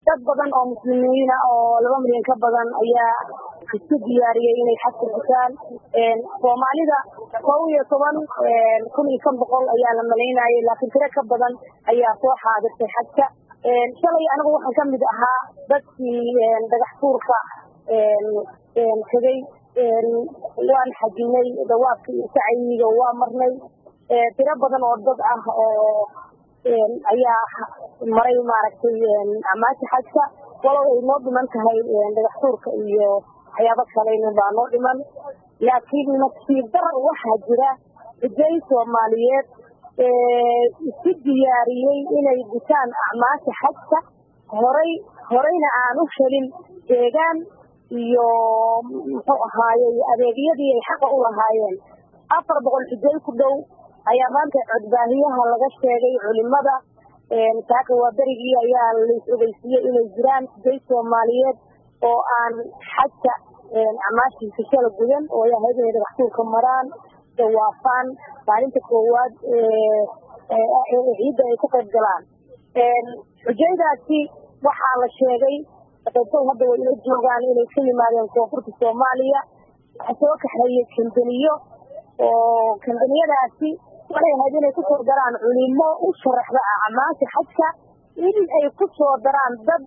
dad badan oo muslimiina oo laba milyan ka badan ayaa isku diyaariyey inay xajka gutaan soomaalida kow iyo toban kun iyo kan boqol ayaa la malaynayay laakiin tiro ka badan ayaa soo xaadirtay xajka shalay anigu waxaan kamid ahaa dadkii dhagax tuurka tegey waan xajinay dawaabka iyo sacyiga waa marnay tiro badan oo dad ah oo ayaa maray maaragtay amaasha xajka walow ay noo dhiman tahay dhagax tuurka iyo waxyaabo kale baa noo dhiman laakiin nasiib darar waxaa jira cijay soomaaliyeed isku diyaariyey inay gutaan acmaasha xajka horay horeyna aan u helin deegaan iyo muxuu ahaayey adeegyadii ay xaqa u lahaayeen afar boqol xijay ku dhow ayaa maanta codbaahiyaha laga sheegay culimada saaka waa berigii ayaa lais ogeysiiyey inay jiraan xijay soomaaliyeed oo aan xajka acmaashiisa shala gudan oo ay ahayd inay dhagaxtuurka maraan dawaafaan maalinta koowaad ciidda ay ka qayb galaan xujaydaasi waxaa la sheegay qaybtay hadda way ila joogaan inay ka yimaadeen koonfurta soomaaliya waxaa soo kaxeeyey kambaniyo oo kambaniyadaasi waxay ahayd inay kusoo daraan culimo u sharaxda acmaasha xajka in ay ku soo daraan dad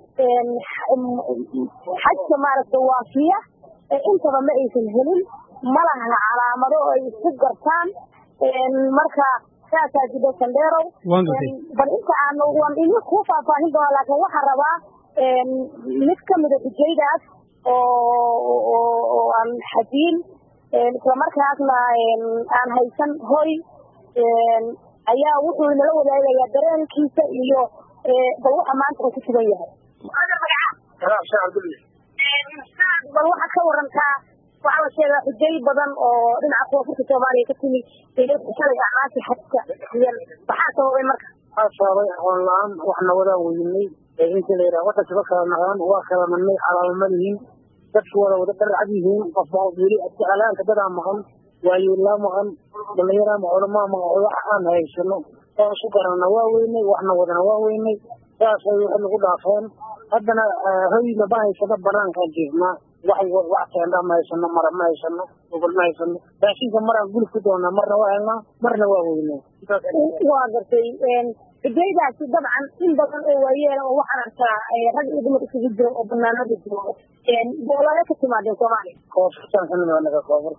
xajka maaragta waafiya intaba ma aysan helin malaha calaamado ay isku gartaan marka saasaa jidha sandheerow bal inta aan waan idin kuu faahfaahin doonaa laakiin waxaan rabaa mid kamida xujaydaas oo aan xajiin islamarkaasna aan haysan hoy ayaa wuxuu inala wadaagayaa dareenkiisa iyo bal waxa maanta uu ku sugan yahay bal waxaad ka warantaa waxaa la sheegaa xujay badan oo dhinaca koonfurta soomaaliya ka timid shalay acmaasha xajka maxaa sababay marka waxaa sababay aqoon la-aan waxna wadaa weynay inta la yidhaha wadankaba kala naqdaan waa kala madnay calaamama lihiin dadku wada wada dharcad yihiin qofba qof weli adjeclaanka dadaa maqan waayeelaa maqan dhalinyaraa maqan culamaa maqan wax aan haysano oo isu garanna waa weynay waxna wadana waa weynay saasay waxay nagu dhaafeen haddana hoyna ma haysano banaankaan jiifnaa wax wax teendha ma haysano mara ma haysano gogol ma haysano raashinka maraan gulif ku doonaa marna waa helnaa marna waa weynay waa gartay xujaydaasi dabcan in badan oo waayeel oo waxaan arkaa rag iyo dumar isugu jiro oo banaanada jooga boolale ka timaadeen soomaaliya koofurtaan ka nimid anaga koofur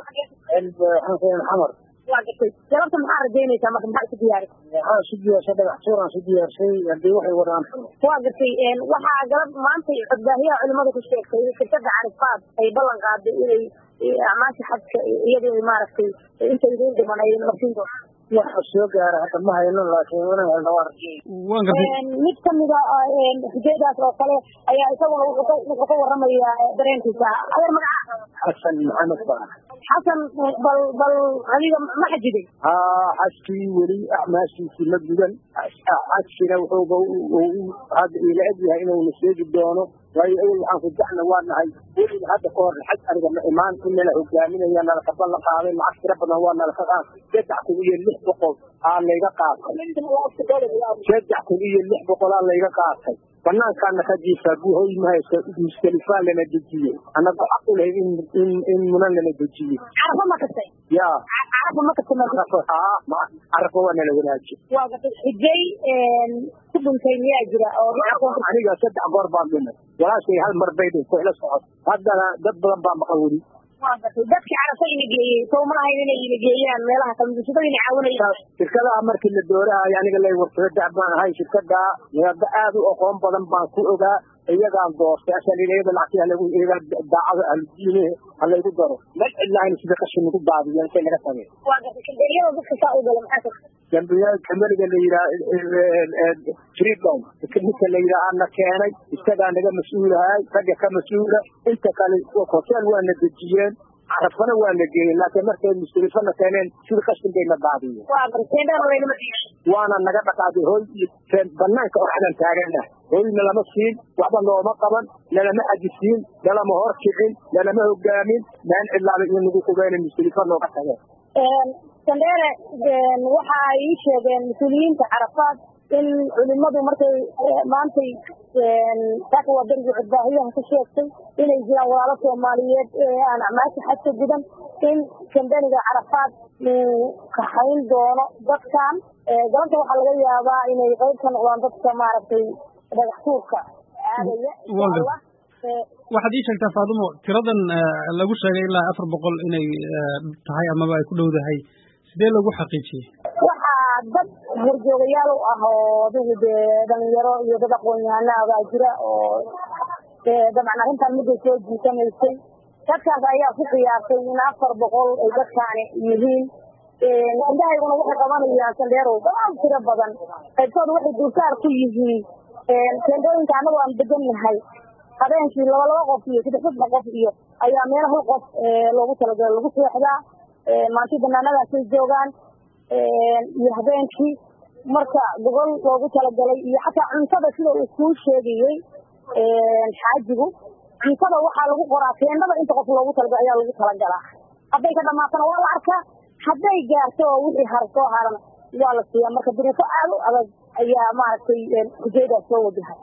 xamar waa gartay galabta maxaa rajaynaysaa marka maxaa isu diyaari waxaa isu diyaarsay dhagax tuuraan isu diyaarsay haddii waxay wadaan waa gartay waxaa galab maanta codbaahiyaha culimada ku sheegtay shirkada carifaad ay ballan qaaday inay acmaasha xajka iyadu ay maaragtay inta idin dhiman ay marsin doonto waxa soo gaara hadda ma hayno laakiin wana helna waa rajay mid kamida xujaydaas oo kale ayaa isaguna wuxuu ka waramayaa dareenkiisa adeer magaca xasan maxamed baa xasan bal bal adiga ma xajiday haa xajkii weli acmaashiisii ma gudan xajkina wuxuuba hadda ila eg yahay inuuna sheegi doono waayo awel waxaan ku dacna waa nahay weliba hadda ka hor xaj aniga ma imaan in nala hogaaminaya nalaka ballan qaaday lacag tira badan waa nalaka qaatay saddex kun iyo lix boqol aa layga qaatay saddex kun iyo lix boqol aa layga qaatay banaankaana ka jiifaa buhoy ma haysto mustalifaa lana dejiyey annaga xaq u lahayd in in munan lana dejiyey carafa ma kastay ya carafa ma kastay carafa waa nala wanaajiye waa gatay xijay ku dhuntay miyaa jira oo aniga saddex goor baan dhimay walaashay hal mar bay dhintay ila socod haddana dad badan baa maqan weli waa gatay dadkii carafa ina geeyey soo ma lahayn inay ina geeyaan meelaha kale musulmada ina caawinayaan shirkadaha markii la doorahayo aniga lay warsado dac baan ahay shirkada hadda aad u aqoon badan baan ku ogaa iyagaan doortay asal iyada lacagtii halagu iyaga daacada ahludiine halaygu daro mal cidlahayn sida qashin nagu daadiyo intay naga tageen waa gatay kambeeriyada dadka saa u gala maxaa kambiya kamberiga la yidhaha freedom ninka la yidhaha na keenay isagaa naga mas-uulahay ragga ka mas-uula inta kale hotel waa na dejiyeen carafana waa na geeyeen laakiin markay mustalifana keeneen sida qashin bay na daadiyeen waana naga dhaqaaday hoy banaanka oradan taagana hoyna lama siin waxba nooma qaban nalama xajisiin nalama hor kicin nalama hogaamin maan cidlaaba iyo nagu qubeena mustalifa nooga tageen sandheere waxa ay ii sheegeen mas-uuliyiinta carafaad in culimadu markay maantay saaka waa berigii codbaahiyaha ka sheegtay inay jiraan walaalo soomaaliyeed aan acmaasha xajka gudan in kambeniga carafaad uu kaxayn doono dadkan galanta waxaa laga yaabaa inay qayb ka noqdaan dadka maaragtay dhagax tuurka aadaya insha allah waxaad ii sheegtaa faadumo tiradan lagu sheegay ilaa afar boqol inay tahay amaba ay ku dhowdahay sidee lagu xaqiijiyey waxaa dad horjoogayaal u ah oo adigu dee dhalinyaro iyo dad aqoon-yahana baa jira oo dabcan arrintan midday soo jiitamaysay dadkaas ayaa ku qiyaasay in afar boqol ay dadkaani yihiin indahayguna waxay qabanayaan sandheerow dadaal tiro badan qaybtooda waxay dulsaar ku yihiin teendooyinka annagu aan degannahay habeenkii laba laba qof iyo saddex saddex qof iyo ayaa meel hal qof loogu talagalo lagu seexdaa maanti banaanadaasay joogaan iyo habeenkii marka gogol loogu talagalay iyo xataa cuntada sida uu kuu sheegayey xaajigu cuntada waxaa lagu qoraa teendada inta qof loogu talagalay ayaa lagu talagalaa hadday ka dhamaatana waa la arkaa hadday gaarto oo wixii har soo haran waa la siiyaa marka duruufo aad u adag ayaa maaragtay hujaydaas soo wajahay